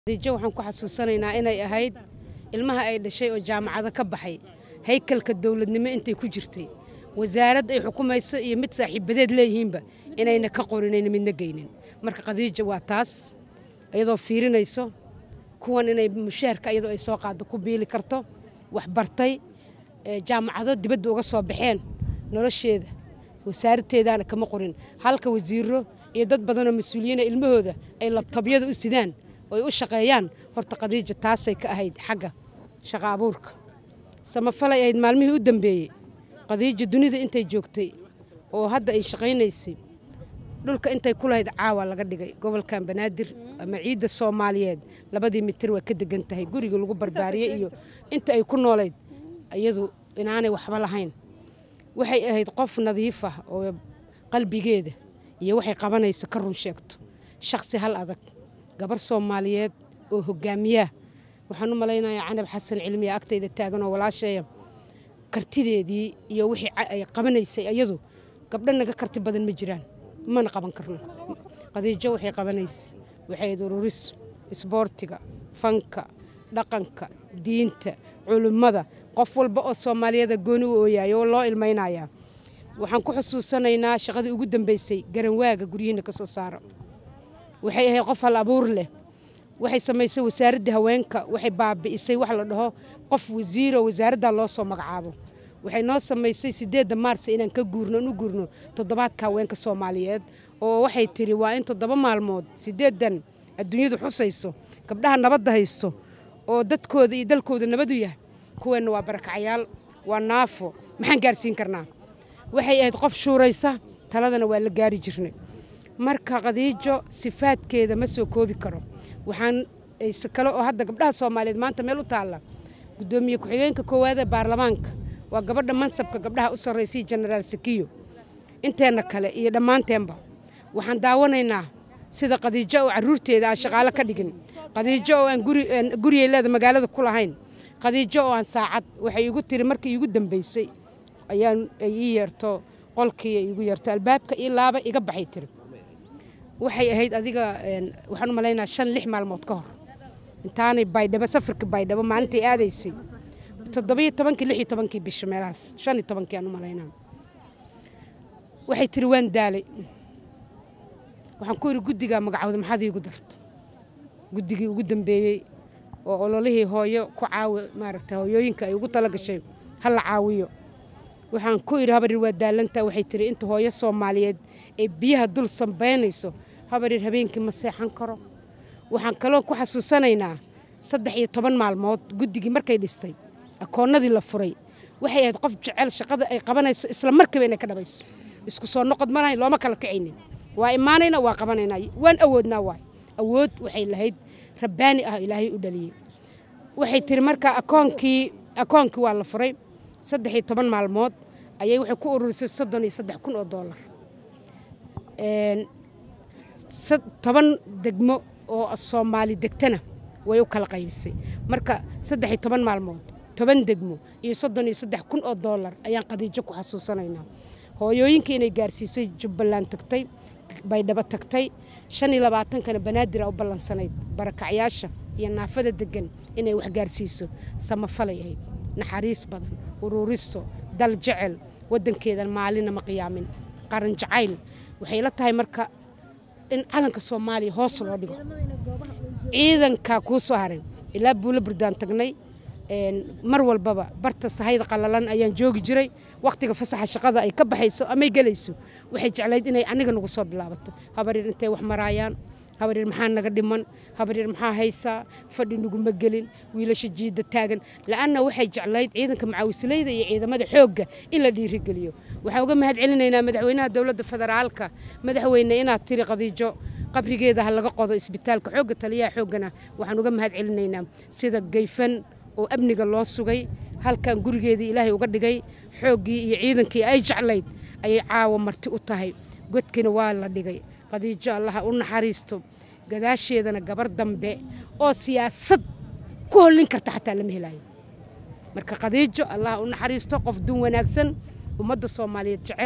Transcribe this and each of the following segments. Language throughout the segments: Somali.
khadiijo waxaan ku xasuusanaynaa inay ahayd ilmaha ay dhashay oo jaamacado ka baxay haykalka dowladnimo intay ku jirtay wasaarad ay xukumayso iyo mid saaxiibadeed leeyihiinba inayna ka qorinayna midna geynin marka khadiijo waa taas iyadoo fiirinayso kuwan inay mushaharka iyadoo ay soo qaado ku biili karto wax bartay jaamacado dibadda uga soo baxeen nolosheeda wasaaradteedaana kama qorin halka wasiiro iyo dad badanoo mas-uuliyiina ilmahooda ay labtobyada u sidaan oo ay u shaqeeyaan horta khadiija taasay ka ahayd xagga shaqo abuurka samafalay ahayd maalmihii u dambeeyey khadiijo dunida intay joogtay oo hadda ay shaqaynaysay dhulka intay ku lahayd caawa laga dhigay gobolkan banaadir ama ciidda soomaaliyeed labadii mitir waa ka degan tahay gurigii lagu barbaariyey iyo inta ay ku noolayd iyadu inaanay waxba lahayn waxay ahayd qof nadiif ah oo qalbigeeda iyo waxay qabanayso ka run sheegto shakhsi hal adag gabar soomaaliyeed oo hogaamiyaah waxaan u malaynayaa canab xasan cilmiya agtayda taagan oo walaasheeya kartideedii iyo wixii ay qabanaysay iyadu gabdho naga karti badan ma jiraan mana qaban karno khadiijo waxay qabanaysay waxay ahayd ururiso isboortiga fanka dhaqanka diinta culimmada qof walba oo soomaaliyeeda gooni u ooyaaya oo loo ilmaynayaa waxaan ku xusuusanaynaa shaqadii ugu dambaysay garanwaaga guryihiina ka soo saaro waxay ahayd qof hal abuur leh waxay samaysay wasaaradda haweenka waxay baabi'isay wax la dhaho qof wasiiro wasaaraddan loo soo magacaabo waxay noo samaysay sideedda maarsa inaan ka guurno u guurno toddobaadka haweenka soomaaliyeed oo waxay tiri waa in toddoba maalmood sideeddan adduunyadu xusayso gabdhaha nabadda haysto oo dadkooda iyo dalkooda nabadu yahay kuweenna waa barakacayaal waa naafo maxaan gaarsiin karnaa waxay ahayd qof shuuraysa taladana waa la gaari jirnay marka khadiijo sifaadkeeda ma soo koobi karo waxaan kale oo hadda gabdhaha soomaaliyeed maanta meel u taalla guddoomiye ku-xigeenka koowaada baarlamaanka waa gabadha mansabka gabdhaha u sarraysay jenaraal sakiyo inteenna kale iyo dhammaanteenba waxaan daawanaynaa sida khadiijo oo carruurteeda aan shaqaalo ka dhigin khadiijo oo aan gurigay leeda magaalada ku lahayn khadiijo oo aan saacad waxay igu tiri markii iigu dambaysay ayaan ay ii yeerto qolkii ay igu yeerto albaabka ii laaba iga baxay tiri waxay ahayd adiga waxaan u malaynaa shan lix maalmood ka hor intaanay baydhabo safarka baydhabo maalintay aadaysay toddobiyo tobankii lix iyo tobankii bisha meelahaas shan iyo tobankii aan u malaynaa waxay tiri waan daalay waxaan ku yidhi guddigaa magacooda maxaad iigu darto guddigii ugu dambeeyey oo ololihii hooyo ku caawi maaragta hooyooyinka ay ugu tala gashay ha la caawiyo waxaan ku idhi habarir waa daalantaa waxay tiri inta hooyo soomaaliyeed ee biyaha dul sambaynayso habarir habeenkii ma seexan karo waxaan kaloo ku xasuusanaynaa saddex iyo toban maalmood guddigii markay dhistay akoonnadii la furay waxay ahayd qof jecel shaqada ay qabanayso isla markiiba inay ka dhabayso isku soo noqod ma lahayn looma kala kacaynin waa imaanayna waa qabanaynaa waan awoodnaa waay awood waxay lahayd rabbaani ah ilaahay u dhaliyey waxay tiri marka akoonkii akoonkii waa la furay saddex iyo toban maalmood ayay waxay ku ururisay soddon iyo saddex kun oo doolar toban degmo oo soomaali degtana way u kala qaybisay marka saddex iyo toban maalmood toban degmo iyo soddon iyo saddex kun oo doolar ayaan khadiijo ku xasuusanaynaa hooyooyinkii inay gaarsiisay jubbaland tagtay baydhabo tagtay shan iyo labaatankana banaadira u ballansanayd barakacyaasha iyo naafada degan inay wax gaarsiiso samafalay ahayd naxariis badan ururiso dal jecel wadankeedan maalina ma qiyaamin qaran jacayl waxay la tahay marka in calanka soomaaliya hoos loo dhigo ciidankaa kuu soo haray ilaa buulo burdaan tagnay mar walbaba barta sahayda qalalan ayaan joogi jiray wakhtiga fasaxa shaqada ay ka baxayso amay gelayso waxay jeclayd inay aniga nagu soo bilaabato habaryar intay wax maraayaan habaryar maxaa naga dhiman habaryar maxaa haysaa fadhi naguma gelin wiilasha jiidda taagan la'anna waxay jeclayd ciidanka macaawisleyda iyo ciidamada xoogga in la dhiirigeliyo waxaan uga mahad celinaynaa madaxweynaha dowladda federaalka madaxweyne inaad tiri khadiijo qabrigeeda ha laga qodo isbitaalka xoogga taliyaha xooggana waxaan uga mahad celinaynaa sida gayfan oo amniga loo sugay halkan gurigeedii ilaahay uga dhigay xooggii iyo ciidankii ay jeclayd ayay caawa marti u tahay godkina waa la dhigay khadiijo allaha u naxariisto gadaasheedana gabar dambe oo siyaasad ku hollin karta xataa lama helaayo marka khadiijo allaha u naxariisto qof dun wanaagsan ummadda soomaaliyeed jecel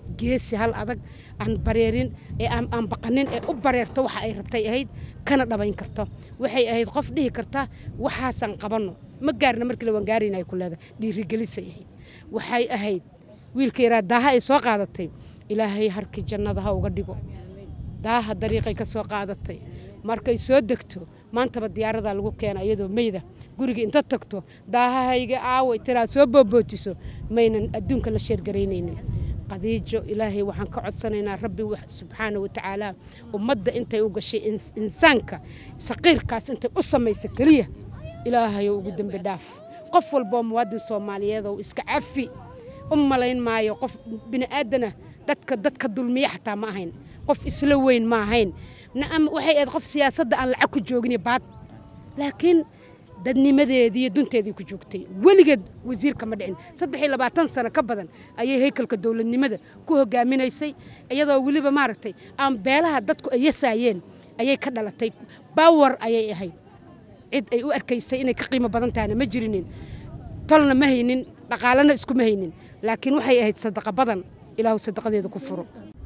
geesi hal adag aan bareerin ee aan baqanin ee u bareerto waxa ay rabtay ahayd kana dhabayn karto waxay ahayd qof dhihi karta waxaasaan qabanno ma gaarna markii la wangaarayna ay ku leedahay dhiirigelisay ahayd waxay ahayd wiilka yaraa daaha ay soo qaadatay ilaahay harkii jannada ha uga dhigo daaha dariiqay ka soo qaadatay markay soo degto maantaba diyaaradaa lagu keena iyadoo meyda guriga inta tagto daahahayga aaway tiraa soo boobootiso maynan adduunka la sheergaraynaynin qadiijo ilaahay waxaan ka codsanaynaa rabbi subxaana wa tacaala ummadda intay u gashay insaanka saqiirkaas intay u samaysa keliya ilaahayo ugu dembi dhaaf qof walboo muwaadin soomaaliyeed oo iska cafi u malayn maayo qof bini'aadana dadka dadka dulmiya xataa ma ahayn qof isla weyn ma ahayn nacam waxay ahayd qof siyaasadda aan lacag ku joogin baad laakiin dadnimadeedii iyo dunteedii ku joogtay weligeed wasiirka ma dhicin saddex iyo labaatan sano ka badan ayay haykalka dowladnimada ku hogaaminaysay iyadoo weliba maaragtay aan beelaha dadku ay yasaayeen ayay ka dhalatay bawar ayay ahayd cid ay u arkaysay inay ka qiimo badan tahana ma jirinin tolna ma haynin dhaqaalena iskuma haynin laakiin waxay ahayd sadaqa badan ilaahu sadaqadeeda ku furo